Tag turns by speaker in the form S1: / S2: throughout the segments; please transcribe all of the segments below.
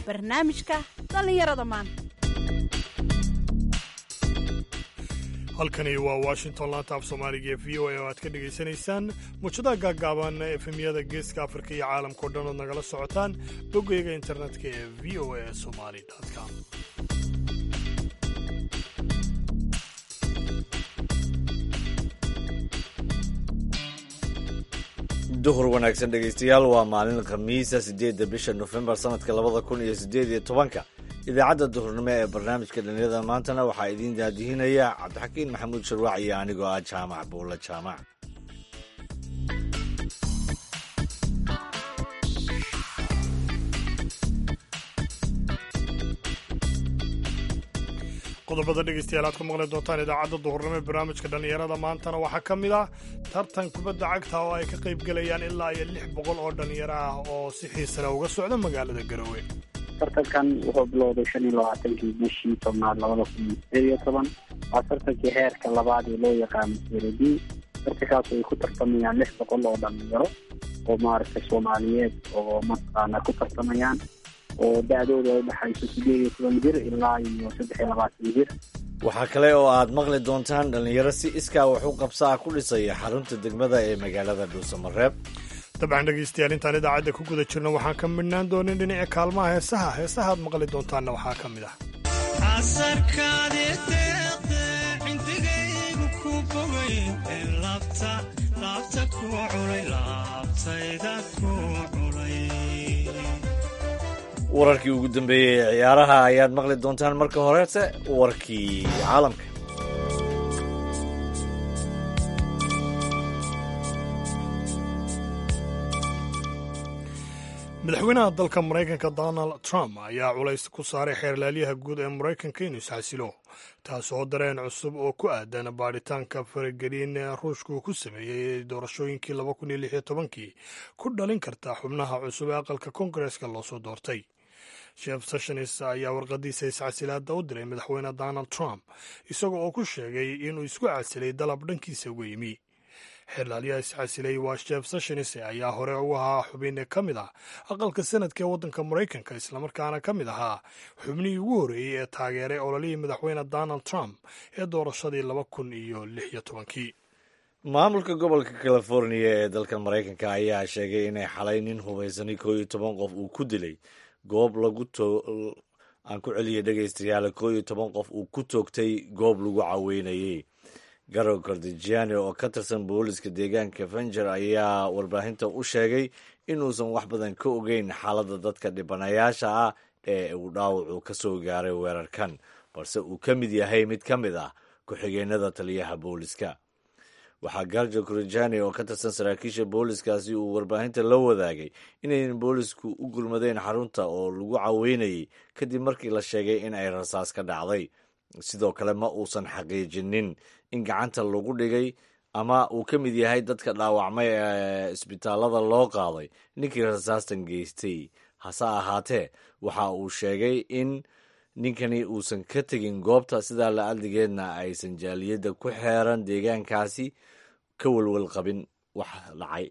S1: barnaamijka dhallinyarada maanta
S2: halkani waa washington laanta af soomaaliga ee v o a oo aad ka dhegaysanaysaan muujadaha gaaggaaban efemyada geeska afrika iyo caalamkao dhan ood nagala socotaan boggayga internetka ee v o a somali com
S3: duhur wanaagsan dhegaystayaal waa maalin khamiisa siddeedda bisha nofembar sanadka labada kun iyo siddeed iyo tobanka idaacadda duhurnimo ee barnaamijka dhallinyarada maantana waxaa idiin daadihinaya cabdixakiin maxamuud sharwaac iyo anigoo ah jaamac buulla jaamac
S2: qodobada dhegaystayaal aad ku maqli doontaan idaacadda duhurnimo ee barnaamijka dhallinyarada maantana waxaa ka mid ah tartan kubadda cagta oo ay ka qayb gelayaan ilaa iyo lix boqol oo dhallinyaro ah oo si xiisale uga socda magaalada garowe
S4: tartankan wuxuu bilowday shan iyo labaatankii bishii tobnaad labada kun iyo sideed iyo toban waa tartankii heerka labaad ee loo yaqaano sere d tartankaas ay ku tartamayaan lix boqol oo dhalinyaro oo maaragtay soomaaliyeed oo mataqaana ku tartamayaan oo da-dooda ay dhexayso sideed iyo toban jir ilaa iyo saddex iyo labaatan jir
S3: waxaa kale oo aad maqli doontaan dhallinyaro si iskaa wax u qabsaa ku dhisaya xarunta degmada ee magaalada dhuusamareeb
S2: dabcan dhegaystayaal intaan idaacadda ku guda jirno waxaan ka midhnaan doonin dhinaca kaalmaha heesaha heesaha aad maqli doontaanna waxaa ka mid ah
S3: wararkii ugu dambeeyey ee ciyaaraha ayaad maqli doontaan marka horese warkii caalamka
S2: madaxweynaha dalka maraykanka donald trump ayaa culays ku saaray xeerlaalyaha guud ee maraykanka inuu isxasilo taasoo dareen cusub oo ku aadan baadhitaanka faragelin ruushka uu ku sameeyey doorashooyinkii laba kun iyo lix iyo tobankii ku dhalin karta xubnaha cusub ee aqalka kongareska loosoo doortay sheef sessions ayaa warqadiisa iscasilaada u diray madaxweyne donald trump isaga oo ku sheegay inuu isku casilay dalab dhankiisa uga yimi xeerlaalyaha iscasilay waa sheef sessions ayaa hore u ahaa xubin ka mid ah aqalka sanadka ee waddanka maraykanka islamarkaana ka mid ahaa xubnihii ugu horreeyey ee taageeray ololihii madaxweyne donald trump ee doorashadii laba kun iyo lix iyo tobankii
S3: maamulka gobolka californiya ee dalka maraykanka ayaa sheegay inay xalay nin hubaysanay koo iyo toban qof uu ku dilay goob lagu aan ku celiyay dhegaystayaal koo iyo toban qof uu ku toogtay goob lagu caweynayay garow kardijiani oo ka tirsan booliska deegaanka fenger ayaa warbaahinta u sheegay inuusan wax badan ka ogeyn xaaladda dadka dhibanayaasha ah ee uu dhaawacu ka soo gaaray weerarkan balse uu ka mid yahay mid ka mid ah ku-xigeenada taliyaha booliska waxaa garjo kurjani oo ka tirsan saraakiisha booliskaasi uu warbaahinta la wadaagay inayn boolisku u gurmadeen xarunta oo lagu caweynayay kadib markii la sheegay in ay rasaas ka dhacday sidoo kale ma uusan xaqiijinin in gacanta lagu dhigay ama uu ka mid yahay dadka dhaawacmay ee isbitaalada loo qaaday ninkii rasaastan geystay hase ahaatee waxa uu sheegay in ninkani uusan ka tegin goobta sidaa la adligeedna aysan jaaliyadda ku xeeran deegaankaasi ka welwel qabin wax dhacay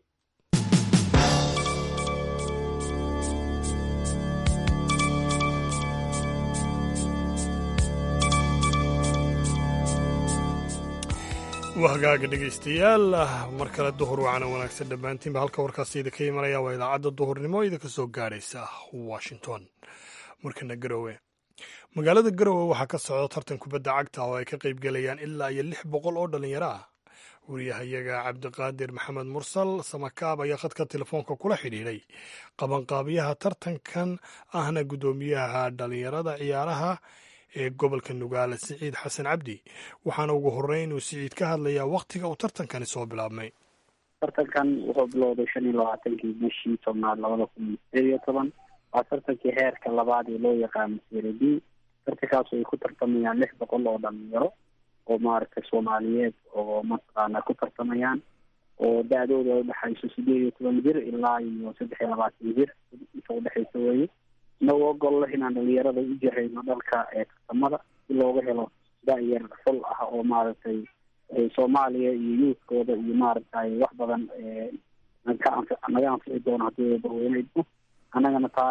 S2: waa hagaaga dhegaystayaal mar kale duhur wacana wanaagsan dhammaantiinba halka warkaasi idinka imanaya waa idaacadda duhurnimo idinka soo gaadhaysa washington markana garowe magaalada garowe waxaa ka socda tartan kubadda cagta oo ay ka qayb gelayaan ilaa iyo lix boqol oo dhallinyaro ah wariyahayaga cabdiqaadir maxamed mursal samakaab ayaa khadka telefoonka kula xidhiidhay qabanqaabiyaha tartankan ahna guddoomiyaha dhallinyarada ciyaaraha ee gobolka nugaale siciid xasan cabdi waxaana ugu horreyn uu siciid ka hadlayaa wakhtiga uu tartankani soo bilaabmay
S4: tartankan wuxuu bilowday shan iyo labaatankii bishii tobnaad labada kun iyo sideed iyo toban waa tartankii heerka labaad ee loo yaqaano sere d tartankaas ay ku tartamayaan lix boqol oo dhalinyaro oo maaragtay soomaaliyeed oo mataqaana ku tartamayaan oo da-dooda ay dhexayso sideed iyo toban jir ilaa iyo saddex iyo labaatan jir inta udhexaysa weeye inagoo ogol leh inaan dhalinyarada u jahayno dhalka ee tartamada si looga helo da-yar xul ah oo maaragtay soomaaliya iyo youthkooda iyo maaragtay wax badan naga anfi naga anfici doono haddii barweyneydno annagana taa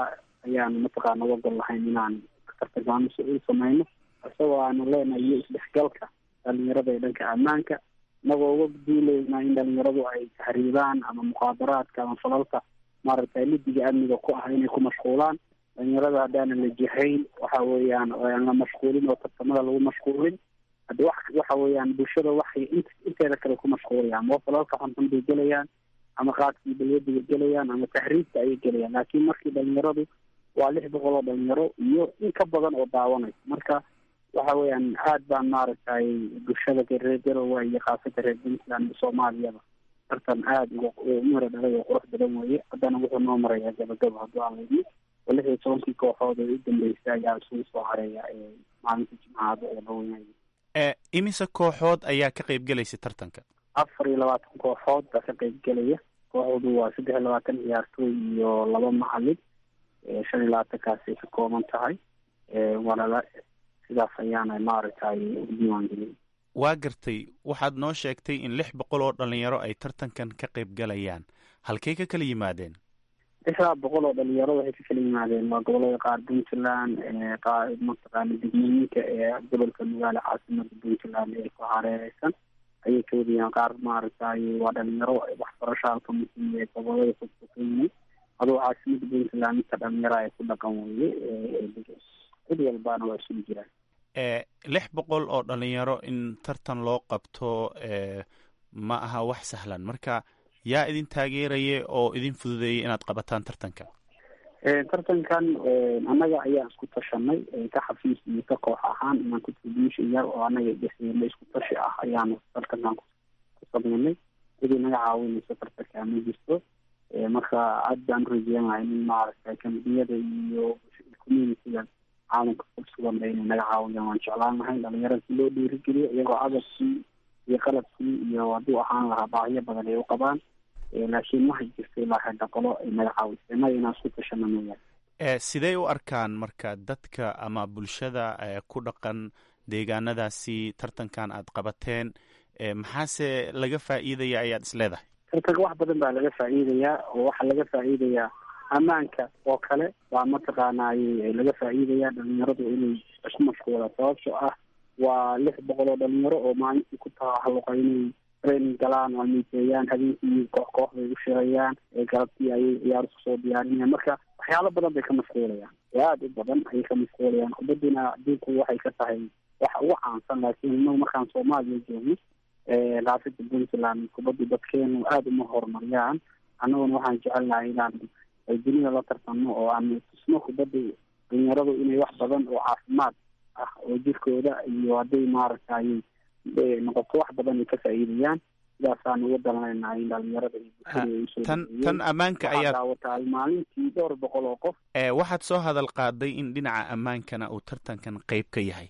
S4: ayaanu mataqaana uga gol lahayn inaan tartankaan u samayno isagoo aanu leenahay iyo isdhexgalka dhalinyarada ee dhanka ammaanka inagoo uga duuleynaa in dhalinyaradu ay tahriibaan ama muqaadaraadka ama falalka maaragtay lidiga amniga ku ah inay ku mashquulaan dhalinyarada haddaanan la jihayn waxa weeyaan aan la mashquulin oo tartamada lagu mashquulin haddi wax waxa weeyaan bulshada waxay int inteeda kale ku mashquulayaan oo falalka xunxun bay gelayaan ama qaadkii balwadiga gelayaan ama tahriibka ayay gelayaan laakiin markii dhalinyaradu waa lix boqol oo dhalinyaro iyo in ka badan oo daawanaysa marka waxa weeyaan aad baan maaragtay bulshada reer garowe iyo khaasata reer puntland iyo soomaaliyaba tartan aada uga umara dhalay oo qurux badan weeye haddana wuxuu noo marayaa gabagabo hadduu aan layidhi oo lix iyo tobankii kooxood ee u dambeysay ayaa isugu soo hareeya maalinta jimcaada ee laweynaya
S5: imise kooxood ayaa ka qayb gelaysa tartanka
S4: afar iyo labaatan kooxood baa ka qayb gelaya kooxdu waa saddex iyo labaatan ciyaartooy iyo laba macalin shan iyo labaatankaasay ka kooban tahay walala sidaas ayaana maaragtay u diiwaan gelin
S5: waa gartay waxaad noo sheegtay in lix boqol oo dhalinyaro ay tartankan ka qayb galayaan halkay ka kala yimaadeen
S4: lixdaa boqol oo dhalinyaro waxay ka kala yimaadeen waa gobolada qaar puntland qaar mataqaana degmooyinka ee gobolka nugaale caasimada puntland ee ku hareereysan ayay ka wadayaan qaar maaragtay waa dhalinyaro waxbarasho halka muhiim ee gobolada fogfogeyne adoo caasimada puntland inta dhalinyaro ay ku dhaqan weye cid walbaana waa isugu jiraan
S5: lix boqol oo dhalinyaro in tartan loo qabto ma aha wax sahlan marka yaa idin taageeraya oo idin fududeeyay inaad qabataan tartanka
S4: tartankan annaga ayaan isku tashanay ka xafiis iyo ka koox ahaan inaan contribution yar oo annaga dhexdeena isku tashi ah ayaanu tartankan ku sameynay sidii naga caawinayso tartanka ma jirto marka aad baan urajeenahay in maaragtay kambiyada iyo communitiga caalamka kursugan ba inay naga caawiyaan waan jeclaan lahay dhalinyarada si loo dhiirigeliyo iyagoo agabkii iyo qalabkii iyo hadduu ahaan lahaa baahiyo badan ay u qabaan laakiin waxay jirta ilaa hadda qolo ay naga caawisay innaga inaan isku tashano mooyaane
S5: sidee u arkaan marka dadka ama bulshada ku dhaqan deegaanadaasi tartankan aad qabateen maxaase laga faa'iidaya ayaad is leedahay
S4: tartanka wax badan baa laga faa'iidayaa oo waxaa laga faa'iidayaa ammaanka oo kale baa mataqaanay laga faa'iidaya dhalinyaradu inay isku mashquulaan sababtoo ah waa lix boqol oo dhalinyaro oo maalintii ku tahalluqa inay training galaan oo miiteeyaan habeenkii koox koox bay u shirayaan galabtii ayay ciyaar isku soo diyaarinayaan marka waxyaalo badan bay ka mashquulayaan oo aada u badan ayay ka mashquulayaan kubaddina adduunku waxay ka tahay waxa ugu caansan laakiin inagu markaan soomaaliya joogno raafida puntland kubaddu dadkeenu aada uma horumariyaan annaguna waxaan jecelnahay inaan dunida la tartano oo aan tusno kubadda dhalinyaradu inay wax badan oo caafimaad ah oo jirkooda iyo hadday maaragtay noqoto wax badan ay ka faa'iidayaan sidaasaan uga dalanaynaa in dhalinyarada iyo bulshada
S5: tan tan ammaanka
S4: waxaa
S5: ayaad
S4: daawataay maalintii dhowr boqol oo qof
S5: waxaad soo hadal qaaday in dhinaca ammaankana uu tartankan qayb ka yahay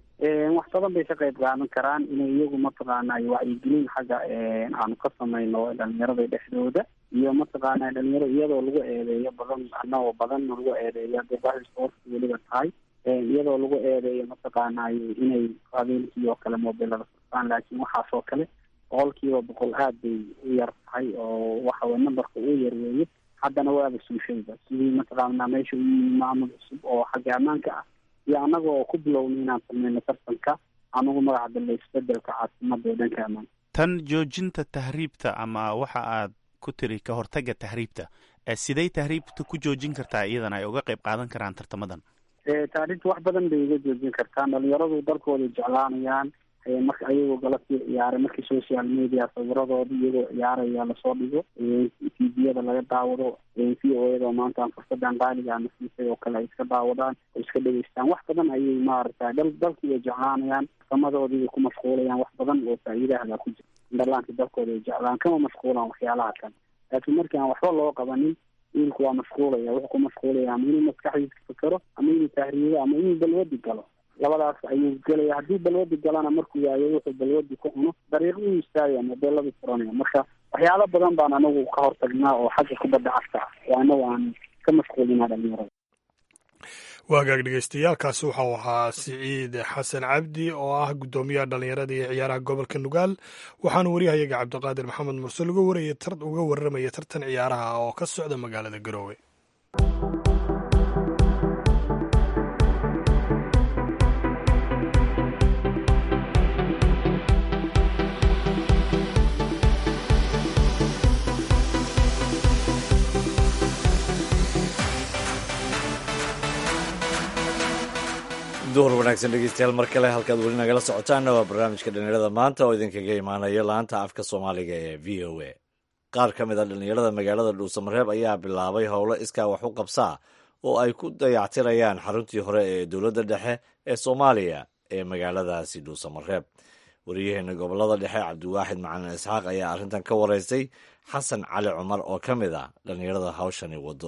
S4: wax badan bay ka qayb qaadan karaan inay iyagu mataqaana wacyigelin xagga aanu ka samayno dhalinyarada dhexdooda iyo mataqaana dhalinyaro iyadoo lagu eedeeyo badan anagoo badan lagu eedeeyo hadday bahis sportka weliba tahay iyadoo lagu eedeeyo mataqaana inay habeenkii oo kale mobilada furtaan laakiin waxaas oo kale boqol kiiba boqol aad bay u yar tahay oo waxaweye numberka uu yar weeye haddana waaba suushayba sidii mataqaana meesha u yimi maamul cusub oo xagga ammaanka ah iyo annaga oo ku bilowna inaan sameyno tartanka anagu magaca dambe isbedelka caasimada ee dhanka ammaanka
S5: tan joojinta tahriibta ama waxa aad ku tiri ka hortagga tahriibta sidey tahriibta ku joojin kartaa iyadana ay uga qayb qaadan karaan tartamadan
S4: taarikhta wax badan bay uga joojin kartaan dhalinyaradu dalkooda jeclaanayaan marka ayagoo galabtii ciyaaray markii social media sawiradooda iyagoo ciyaaraya lasoo dhigo tviyada laga daawado v o yada oo maanta aan fursadan qaaliga ama siisay oo kale ay iska daawadaan oo iska dhegeystaan wax badan ayay maaragtay dal dalkii ay jeclaanayaan samadoodii ay ku mashquulayaan wax badan oo faa'iidahada ku jira indhalaanka dalkooda ay jeclaan kama mashquulaan waxyaalaha kan laakiin markii aan waxba loo qabanin wiilku waa mashquulaya wuxuu ku mashquulaya ama inuu maskaxdiisa fakero ama inuu tahriibo ama inuu balwadi galo labadaas ayuu gelaya haddii balwadi galana markuu waayo wuxuu balwadi ku cuno dariiq u istaagaya mobeeladu furanaya marka waxyaalo badan baan anagu ka hortagnaa oo xagga kubadda cagta ah oo anagu aan ka mashquulinaa dhalinyarada
S2: waagaag dhegeystayaaalkaasi waxau ahaa siciid xasan cabdi oo ah guddoomiyaha dhallinyarada iyo ciyaaraha gobolka nugaal waxaana waryahayaga cabdiqaadir maxamed mursel uga warramaya tartan ciyaaraha oo ka socda magaalada garoowe
S3: duhur wanaagsan dhegeystayaal mar kale halkaad weli nagala socotaanna waa barnaamijka dhallinyarada maanta oo idinkaga imaanaya laanta afka soomaaliga ee v o a qaar ka mid a dhallinyarada magaalada dhuusamareeb ayaa bilaabay howlo iskaa wax u qabsaa oo ay ku dayactirayaan xaruntii hore ee dowladda dhexe ee soomaaliya ee magaaladaasi dhuusamareeb wariyaheena gobolada dhexe cabdiwaaxid macalin isxaaq ayaa arrintan ka wareystay xasan cali cumar oo ka mid ah dhallinyarada hawshani wado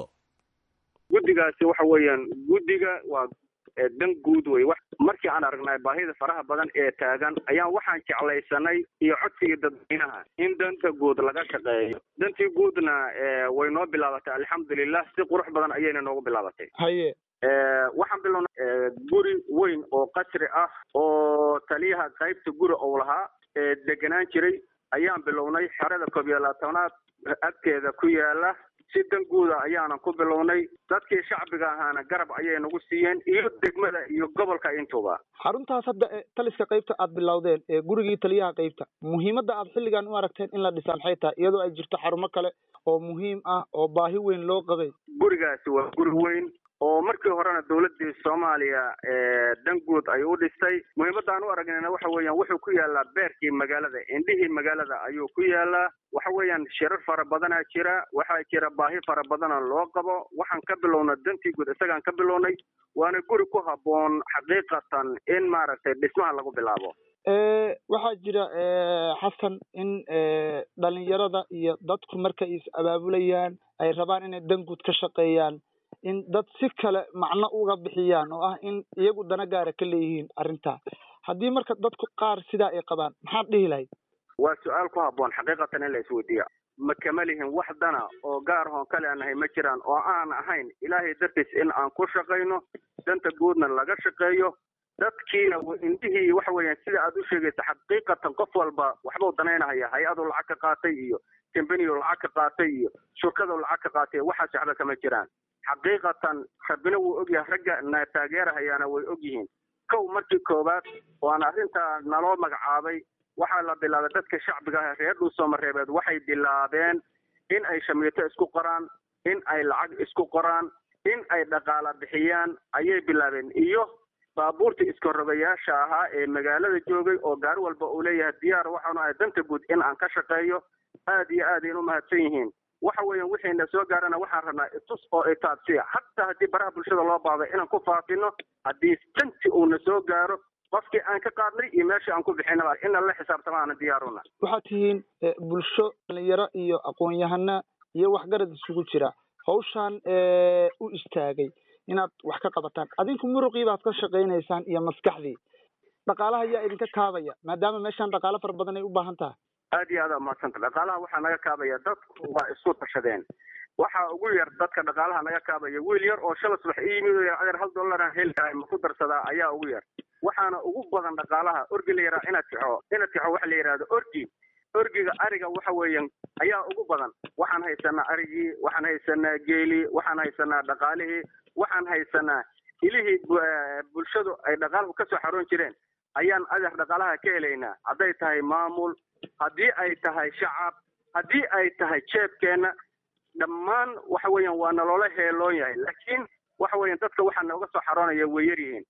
S6: guddigaasi waxa weeyaan guddiga waa dan guud wey markii aan aragnay baahida faraha badan ee taagan ayaan waxaan jeclaysanay iyo codsigii dadweynaha in danta guud laga shaqeeyo dantii guudna way noo bilaabatay alxamdulilah si qurux badan ayayna noogu bilaabatay
S7: haye
S6: waxaan bilownay guri weyn oo qasri ah oo taliyaha qaybta guri ou lahaa ee degenaan jiray ayaan bilownay xerada koob iyo labaatanaad agteeda ku yaala si dan guuda ayaanan ku bilownay dadkii shacbiga ahaana garab ayay nagu siiyeen iyo degmada iyo gobolka intuba
S7: xaruntaas hadda ee taliska qaybta aad bilowdeen ee gurigii taliyaha qaybta muhiimadda aad xilligan u aragteen in la dhisa maxay tahay iyadoo ay jirto xarumo kale oo muhiim ah oo baahi weyn loo qabay
S6: gurigaasi waa guri weyn oo markii horena dowladii soomaaliya dan guud ay u dhistay muhiimadda aan u aragnayna waxa weeyaan wuxuu ku yaalaa beerkii magaalada indhihii magaalada ayuu ku yaalaa waxa weeyaan shirar fara badanaa jira waxaa jira baahi fara badana loo qabo waxaan ka bilowna dantii guud isagaan ka bilownay waana guri ku habboon xaqiiqatan in maaragtay dhismaha lagu bilaabo
S7: waxaa jira xasan in dhalinyarada iyo dadku markay is abaabulayaan ay rabaan inay dan guud ka shaqeeyaan in dad si kale macno uga bixiyaan oo ah in iyagu dana gaara ka leeyihiin arrintaa haddii marka dadku qaar sidaa ay qabaan maxaad dhihi lahayd
S6: waa su-aal ku habboon xaqiiqatan in la isweydiiya ma kama lihin wax dana oo gaar hoon kale aan nahay ma jiraan oo aan ahayn ilaahay dartiis in aan ku shaqayno danta guudna laga shaqeeyo dadkiina indhihii waxa weeyaan sida aad u sheegaysa xaqiiqatan qof walba waxbuu danaynahaya hay-adu lacag ka qaatay iyo kambaniyu lacag ka qaatay iyo shurkadu lacag ka qaatay waxaas waxba kama jiraan xaqiiqatan rabbina wuu ogyahay ragga na taageerahayaana way ogyihiin kow markii koowaad waan arrintaa naloo magacaabay waxaa la bilaabay dadka shacbiga ah reer dhuusoomareebeed waxay bilaabeen in ay shamiito isku qoraan in ay lacag isku qoraan in ay dhaqaala bixiyaan ayay bilaabeen iyo baabuurta iskorogayaasha ahaa ee magaalada joogay oo gaari walba uu leeyahay diyaar waxaanu ahay danta guud in aan ka shaqeeyo aad iyo aad ayn u mahadsan yihiin waxa weeyaan wixiina soo gaarana waxaan rabnaa itus oo itaabsiya hataa haddii baraha bulshada loo baahday inaan ku faafino haddii danti uuna soo gaaro qofkii aan ka qaadnay iyo meeshii aan ku bixinaba ina la xisaabtama aana diyaaruna
S7: waxaad tihiin bulsho dhalinyaro iyo aqoon-yahana iyo waxgarad isugu jira hawshaan u istaagay inaad wax ka qabataan adinku muruqii baad ka shaqaynaysaan iyo maskaxdii dhaqaalaha ayaa idinka kaabaya maadaama meeshaan dhaqaalo fara badan ay u baahan tahay
S6: aad iyo aad aa umahadsanta dhaqaalaha waxaa naga kaabaya dadku waa isku tashadeen waxaa ugu yar dadka dhaqaalaha naga kaabaya wiil yar oo shala subax i yimid oo yar adeer hal dollaraan heli lahay ma ku darsadaa ayaa ugu yar waxaana ugu badan dhaqaalaha orgi la yaraa inaad tixo inaad tixo waxa la yidhahdo orgi orgiga ariga waxa weeyaan ayaa ugu badan waxaan haysanaa arigii waxaan haysanaa geelii waxaan haysanaa dhaqaalihii waxaan haysanaa ilihii bulshadu ay dhaqaalahu kasoo xaroon jireen ayaan adeer dhaqaalaha ka helaynaa hadday tahay maamul haddii ay tahay shacab haddii ay tahay jeebkeena dhammaan waxa weeyaan waa naloola heeloon yahay laakiin waxa weeyaan dadka waxaa nooga soo xaroonaya way yar yihiin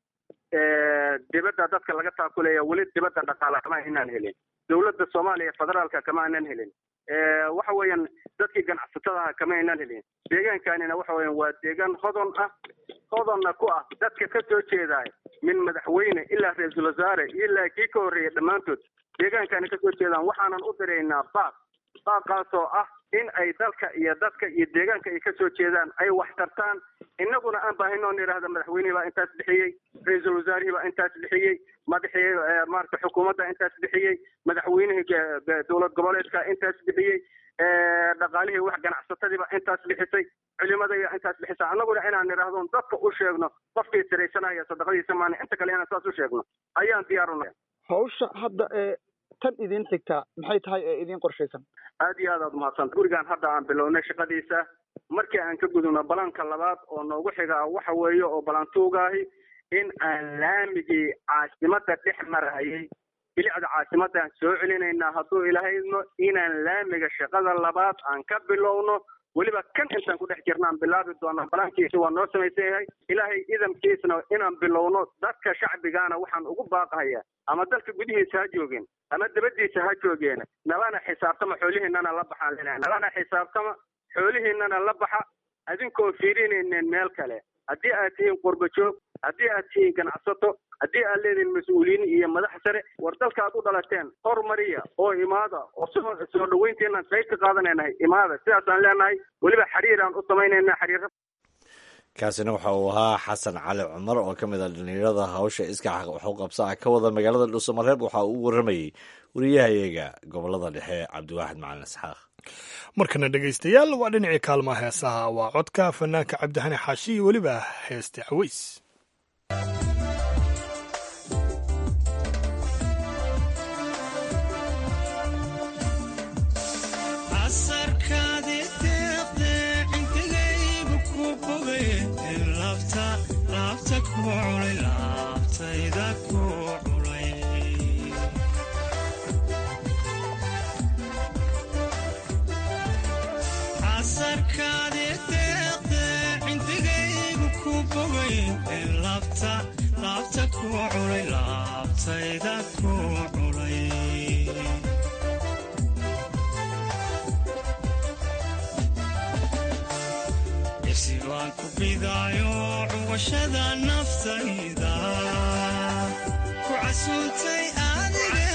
S6: dibadda dadka laga taakulaya weli dibadda dhaqaala kama aynaan helin dowladda soomaaliya federaalka kama aynan helin waxa weeyaan dadkii ganacsatadaha kama aynan helin deegaankanina waxa weeyaan waa deegaan hodon ah hodonna ku ah dadka ka soo jeedaay min madaxweyne ilaa ra-iisul wasaare ilaa kii ka horreeyay dhammaantood deegaankani kasoo jeedaan waxaanan u diraynaa baaq baaqaasoo ah in ay dalka iyo dadka iyo deegaanka ay kasoo jeedaan ay wax tartaan innaguna aan baahino on idhaahda madaxweynihii baa intaas bixiyey ra-iisul wasaarihii baa intaas bixiyey madaxii maarata xukuumadda intaas bixiyey madaxweynihii dowlad goboleedka intaas bixiyey dhaqaalihii wax ganacsatadiiba intaas bixisay culimadaya intaas bixisa annaguna inaan idhaahdo dadka u sheegno qofkii siraysanaya sadaqadiisa maani inta kale inaan saas u sheegno ayaan diyaarunaya
S7: hawsha hadda ee tan idin xigtaa maxay tahay ee idin qorshaysan
S6: aad iyo aad aad umahadsanta gurigaan hadda aan bilownay shaqadiisa markii aan ka gudubno balanka labaad oo noogu xigaa waxa weeye oo balantuugaahi in aan laamigii caasimada dhex marayay bilicda caasimadaan soo celinaynaa hadduu ilaahayno inaan laamiga shaqada labaad aan ka bilowno weliba kan intaan ku dhex jirnaan bilaabi doonaa balaankiisa waa noo samaysan yahay ilaahay idamkiisna inaan bilowno dadka shacbigaana waxaan ugu baaqahayaa ama dalka gudihiisa ha joogeen ama dabadiisa ha joogeen nalana xisaabtama xoolihiinana la baxaan lenahay nalana xisaabtama xoolihiinana la baxa adinkoo fiirinaynen meel kale haddii aad tihiin qurba joog haddii aad tihiin ganacsato haddii aad leedihiin mas-uuliyiin iyo madax sare war dalka aad u dhalateen hormariya oo imaada oo soo soo dhaweyntiinaan qayb ka qaadanaynahay imaada sidaasaan leenahay weliba xiriiraan u samaynayna xiriira
S3: kaasina waxa uu ahaa xasan cali cumar oo ka mid ah dhalinyarada hawsha iskaca waxuqabsa ah ka wada magaalada dhuusamareeb waxa uu u waramayey wariyahayaga gobolada dhexe cabdiwaaxid macalin isxaaq
S2: markana dhegaystayaal waa dhinacii kaalmaha heesaha waa codka fanaanka cabdixani xaashi iyo weliba heeste caweys
S8: baan ku bidaayo cuwashada naftayda ku casuuntay adige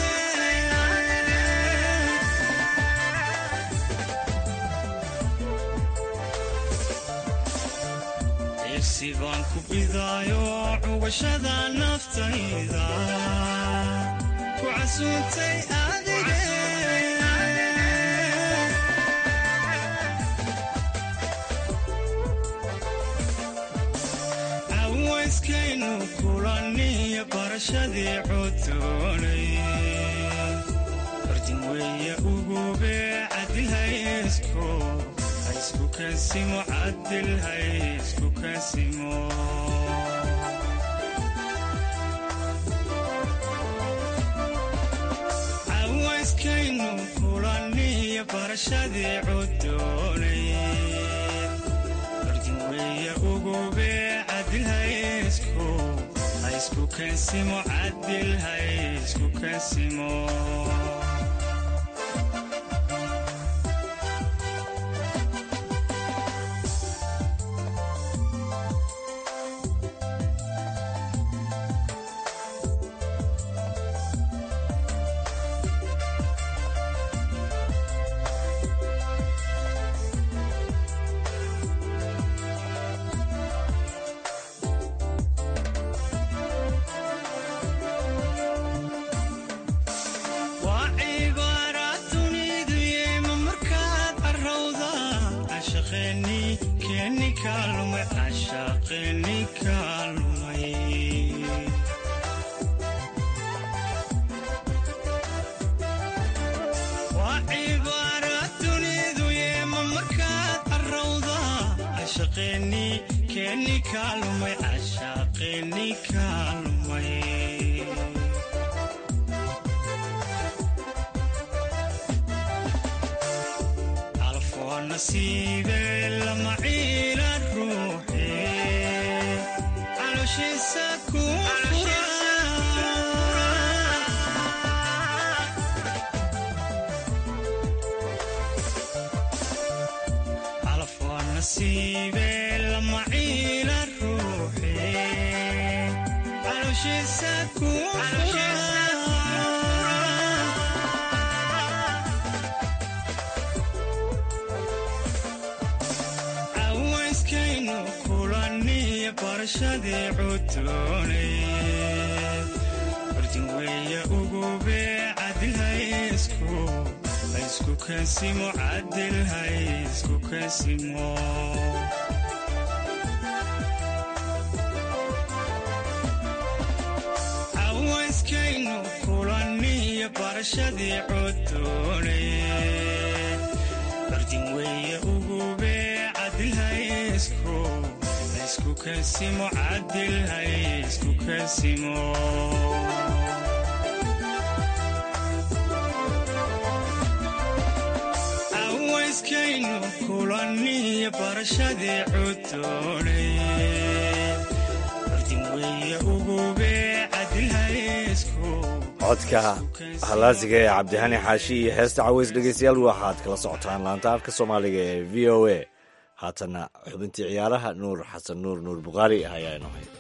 S8: irsi baan ku bidaayo cuwashada naftayda ku casuuntay adige awayskaynu kulaniyo barashadii codoonay bardin weeye ugube cadilhaysku haysku kansimo cadil haysku kansimo awayskaynu kulaniyo barashadii codoonay bardin weeye ugube cadilhaysku haysku kansimo cadil haysku kansimo waa cibaara dunidu yeema markaad carowda cashaqeeni keeni kaalumay cashaqeeni kaalumay waa cibaara dunidu yeema markaad carowda cashaqeeni keeni kaalumay cashaqeeni kaalumay calafoo nasiibe lama ciila ruuxe calooshiisa ku fura calafoo nasiibe lama ciila ruuxe calooshiisa ku fura awayskaynu kulaniyo barashadii cudoonay bardin weeye ugube cadil haysku haysku kansimo cadil haysku kansimo awayskaynu kulaniyo barashadii cudoonay bardin weeye ugube cadil haysku haysku kansimo cadil haysku kansimo awayskaynu iskaynu kulaniyo barashadii cudoonay curdin weeye ugube cadilhaysku
S3: codka halaasiga ee cabdihani xaashi iyo heesta caweys dhegeystayaal waxaad kala socotaan laanta afka soomaaliga ee v o a haatana xubintii ciyaaraha nuur xasan nuur nuur bukhaari ayaa inoo hay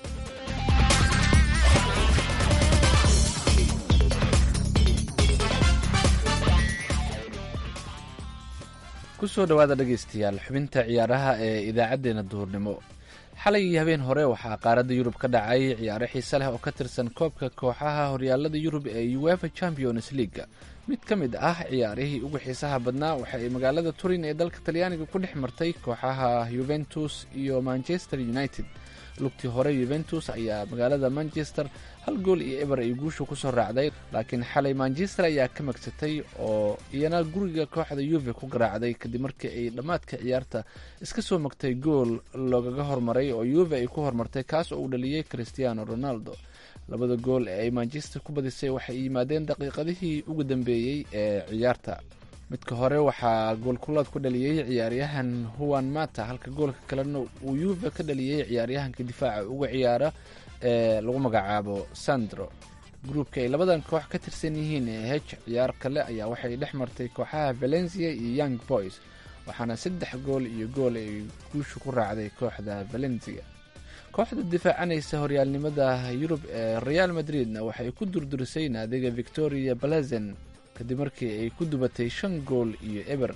S9: kusoo dhowaada dhegaystayaal xubinta ciyaaraha ee idaacaddeenna duhurnimo xalay iyo habeen hore waxaa qaaradda yurub ka dhacay ciyaaro xiise leh oo ka tirsan koobka kooxaha horyaalada yurub ee uefa champions leaga mid ka mid ah ciyaarihii ugu xiisaha badnaa waxa ay magaalada turin ee dalka talyaaniga ku dhex martay kooxaha yuventus iyo manchester united lugtii hore yuventus ayaa magaalada manchester hal gool iyo eber ay guusha kusoo raacday laakiin xalay manchester ayaa ka magsatay oo iyana guriga kooxda yuve ku garaacday kadib markii ay dhammaadka ciyaarta iska soo magtay gool loogaga hormaray oo yuve ay ku hormartay kaas oo uu dhaliyey cristiano ronaldo labada gool ee ay manchester ku badisay waxay yimaadeen daqiiqadihii ugu dambeeyey ee ciyaarta midka hore waxaa goolkulaad ku dhaliyey ciyaaryahan huwan mata halka goolka kalena uu yuve ka dhaliyey ciyaaryahanka difaaca uga ciyaara ee lagu magacaabo sandro gruubka ay labadan koox ka tirsan yihiin ee hej ciyaar kale ayaa waxay dhex martay kooxaha valencia iyo young boys waxaana saddex gool iyo gool ay guusha ku raacday kooxda valencia kooxda difaacanaysa horyaalnimada yurub ee real madridna waxay ku durdurisay naadiga victoria balazen kadib markii ay ku dubatay shan gool iyo eber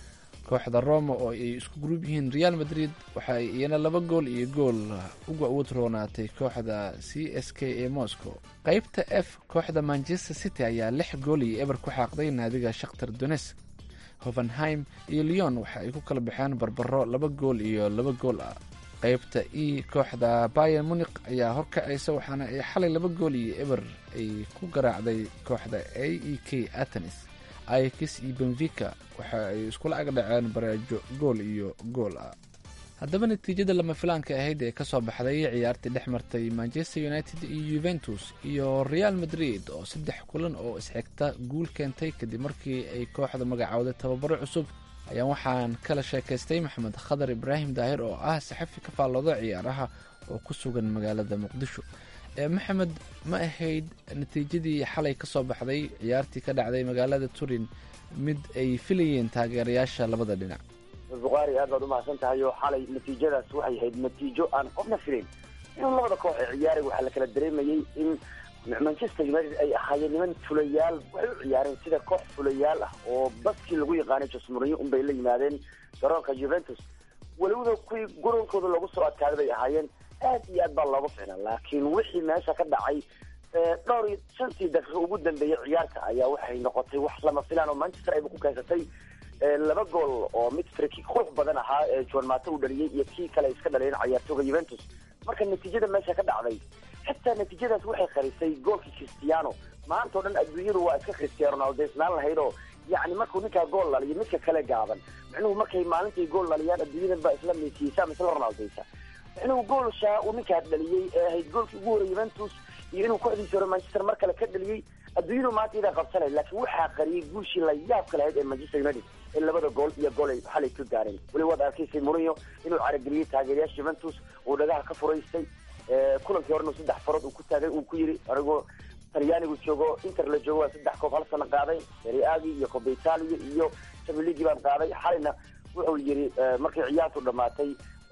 S9: kooxda roma oo ay isku gruub yihiin real madrid waxa ay iyana laba gool iyo gool uga awood roonaatay kooxda c s k ee moscow qeybta f kooxda manchester city ayaa lix gool iyo eber ku xaaqday naadiga shakhtar donesk hovenheim iyo leon waxa ay ku kala baxeen barbaro laba gool iyo laba gool ah qeybta e kooxda bayer munik ayaa horkacaysa waxaana ay xalay laba gool iyo eber ay ku garaacday kooxda a e k atenis ikis iyo benfica waxa ay iskula ag dhaceen bareejo gool iyo gool ah haddaba natiijada lama filaanka ahayd ee kasoo baxday ciyaartii dhex martay manchester united iyo yuventus iyo real madrid oo saddex kulan oo isxigta guul keentay kadib markii ay kooxda magacowday tababaro cusub ayaan waxaan kala sheekaystay maxamed khadar ibraahim daahir oo ah saxafi ka faallooda ciyaaraha oo ku sugan magaalada muqdisho maxamed ma ahayd natiijadii xalay kasoo baxday ciyaartii ka dhacday magaalada turin mid ay filayeen taageerayaasha labada dhinac
S10: bukhaari aad baad umahadsan tahay oo xalay natiijadaas waxay ahayd natiijo aan qofna filayn in labada koox ee ciyaaray waxaa la kala dareemayey in manchester united ay ahaayeen niman fulayaal waxay u ciyaareen sida koox fulayaal ah oo baskii lagu yaqaanay jose mourinho unbay la yimaadeen garoonka juventus weliwada kuwii garoonkooda loogu soo adkaaday bay ahaayeen aad iyo aad baa looga ficnaa laakiin wixii meesha ka dhacay dhowr iyo shantii daqiiqo ugu dambeeyey ciyaarta ayaa waxay noqotay wax lama filaan oo manchester ayba ku keensatay laba gool oo mid friki qurux badan ahaa ee john mato uu dhaliyey iyo kii kale iska dhaleen cayaartooga juventus marka natiijada meesha ka dhacday xitaa natiijadaas waxay qarisay goolkii cristiano maanta o dhan adduunyadu waa iska cristiano ronaldo isnaan lahayd oo yacni markuu ninkaa gool dhaliyo midka kale gaaban micnuhu markay maalintii gool dhaliyaan adduunyadan baa isla meesiyeysa ama isla ronaldeysa micnuhu goolshaa uu ninkaa dhaliyey ee ahayd goolkii ugu horey juventus iyo inuu kooxdiisi hore manchester mar kale ka dhaliyey adduunyadu maanta idaa qabsanay laakiin waxaa qariyey guushii la yaabka lahayd ee manchester united in labada gool iyo gool ay xalay ka gaareen weli waad arkaysay mourinho inuu carageliyey taageerayaasha juventus uu dhagaha ka furaystay kulankii horena saddex farood uu ku taagay uu ku yiri anigoo talyaanigu joogo inter la joogo waa saddex koob hal sano qaaday seriagi iyo coba italia iyo champions baan qaaday xalayna wuxuu yiri markay ciyaartu dhamaatay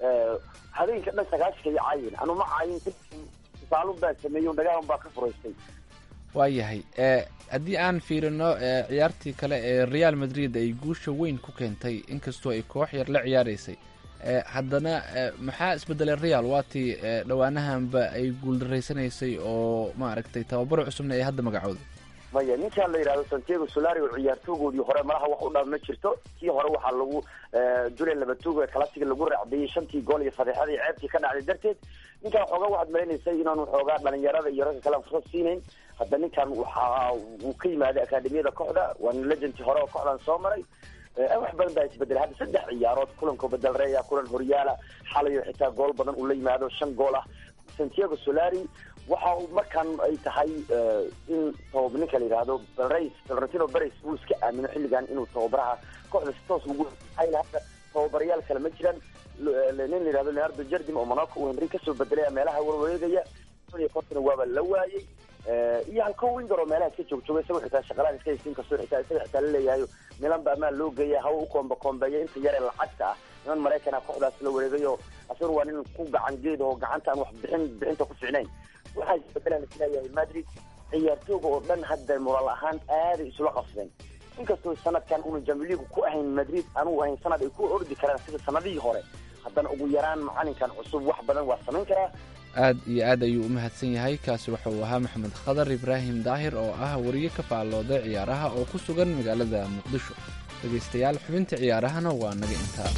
S10: habeenka dhan sagaashanka iyo caayin anu ma caayin tusaalun baa sameeyey dhagahan baa ka furaystay
S9: waayahay haddii aan fiirino ciyaartii kale ee real madrid ay guusha weyn ku keentay inkastoo ay koox yar la ciyaaraysay haddana maxaa isbedelay real waatii dhowaanahanba ay guuldaraysanaysay oo maaragtay tababaro cusubna ay hadda magacooda
S10: maya ninkaan la yidhahdo santiago solari oo ciyaartoogoodii hore malaha wax u dhaaf ma jirto kii hore waxaa lagu julian labatugo ee kalasiga lagu raacdayey shantii gool iyo fadeexadii ceebtii ka dhacday darteed ninkaan xoogaa waxaad maleynaysay inaanu xoogaa dhalinyarada iyo ragga kale fursad siinayn hadda ninkan waxa uu ka yimaaday akademiyada kooxda waana legendki hore oo kooxdan soo maray wax badan baa isbedelay hadda saddex ciyaarood kulanka badalreeya kulan horyaala xalayo xitaa gool badan uu la yimaado shan gool ah santiago solari waxa uu markaan ay tahay in tabab ninka la yidhaahdo berays florentino beres uu iska aamino xilligan inuu tababaraha kooxda si toos ugu hayla hadda tababarayaal kale ma jiraan nin la yidhahdo leonardo jardim oo monaco uu henry kasoo bedelaya meelaha warwareegaya iyo konton waaba la waayey iyo halko winger oo meelaha iska joogjoogay isagoo xitaa shaqalaan iska haysiin kastoo xitaa isaga xitaa la leeyahayo milan ba amaan loo geeya hawa u koomba koombeeya inta yar ee lacagta ah niman maraykana kooxdaas la wareegayo asaguna waa nin ku gacan geed oo gacanta aan wax bixin bixinta ku ficnayn waxaa isbedelaan isleeyahay madrid ciyaartooga oo dhan hadda moraal ahaan aaday isula qabsadeen inkastoo sanadkan una jamiligu ku ahayn madrid anugu ahayn sanad ay ku ordi karaan sida sanadihii hore haddana ugu yaraan macalinkan cusub wax badan waa samayn karaa
S9: aad iyo aad ayuu u mahadsan yahay kaasi waxa uu ahaa maxamed khadar ibraahim daahir oo ah wariye ka faallooda ciyaaraha oo ku sugan magaalada muqdisho dhegaystayaal xubinta ciyaarahana waa naga intaa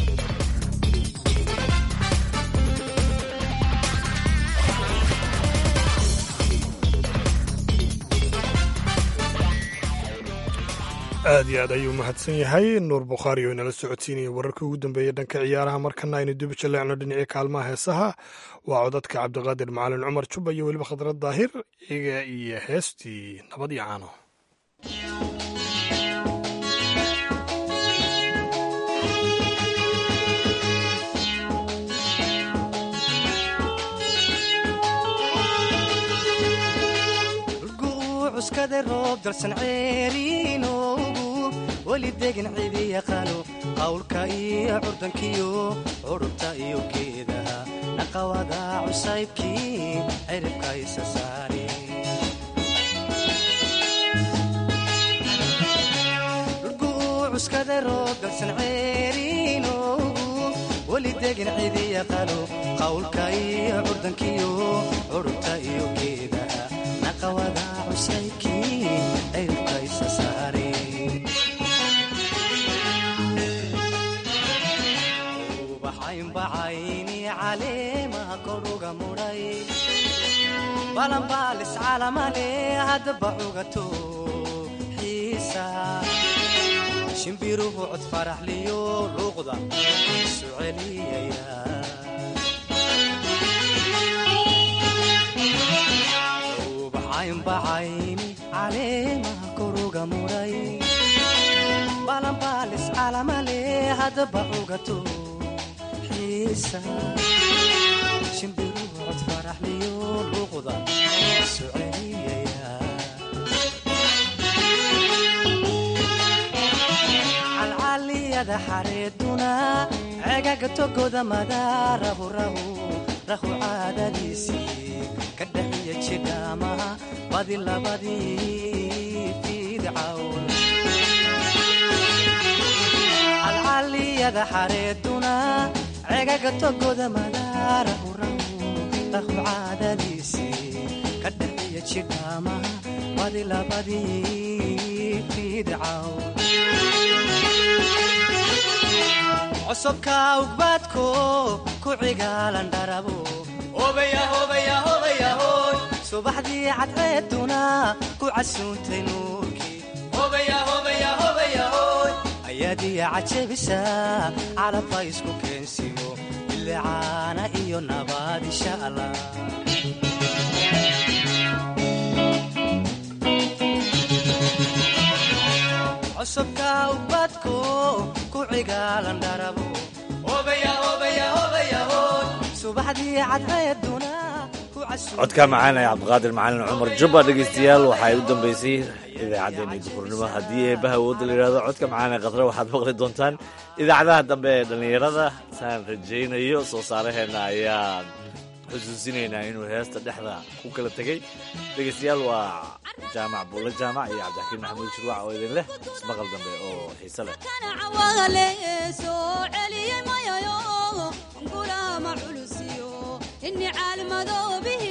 S2: aad iyo aad ayuu mahadsan yahay nuur bukhaari oo inala socodsiinaya wararkii ugu dambeeyey dhanka ciyaaraha markana aynu dib jaleecno dhinacii kaalmaha heesaha waa codadka cabdiqaadir macalin cumar juba iyo weliba khadrad daahir iga iyo heestii nabad iyo caano
S11: cuskada roob dalsan ceeriinoogu weli degan cidi yaqaano qawlka iyo curdankiyo curubta iyo geedaha naqawada cusaybkii ciribka isa saari cuskada roob dalsan ceeriinoogu weli degan cidi yaqaano qawlka iyo curdankiyo curubta iyo geedaha naqawada cusaybkii ciribka isa saari ubaxaynbacayni caleemaha koruga mudhay balanbaalis calamale haddaba cugato xiisa shimbiruhu cod faraxliyo luuqda isu celiyaya ubaxaynbacayni caleemaha koruga mudhay balanbaalis calamale haddaba cugato xiisa shimbiruhu cod faraxliyo luuqda isu celiyaya calcaliyada xareeduna cegaga togoda madaarahu rahu rahu caadadiisii ka dhaxiya jidhaamaha badi labadii fiidcawn calcaliyada xareeduna cegaga togoda madaarahu rahu rahu caadadiisii ka dhaxiya jidhaamaha badi labadii fiidcawn cosubka ugbaadko ku cigaalan dharabo subaxdii cadceeduna ku casuuntay nuurkii ayaadiya cajabisa calabba isku keensiyo bilicaana iyo nabaad insha allah cusubka ubadko ku cigaalan dharabo subaxdii cadceeduna
S3: codka macaan ee cabdiqaadir macalin cumar jubba dhegaystayaal waxay u dambeysay idaacaddeenii duhurnimo haddii eebbaha awoodda la yidhahdo codka macaan ee khadre waxaad maqli doontaan idaacadaha dambe ee dhallinyarada saan rajaynayo soo saaraheenna ayaan xusuusinaynaa inuu heesta dhexda ku kala tegey dhegaystayaal waa jaamac buulle jaamac iyo cabdixakiin maxamuud shirwac oo idin leh ismaqal dambe oo xiise leh
S12: ini caalmadoobihi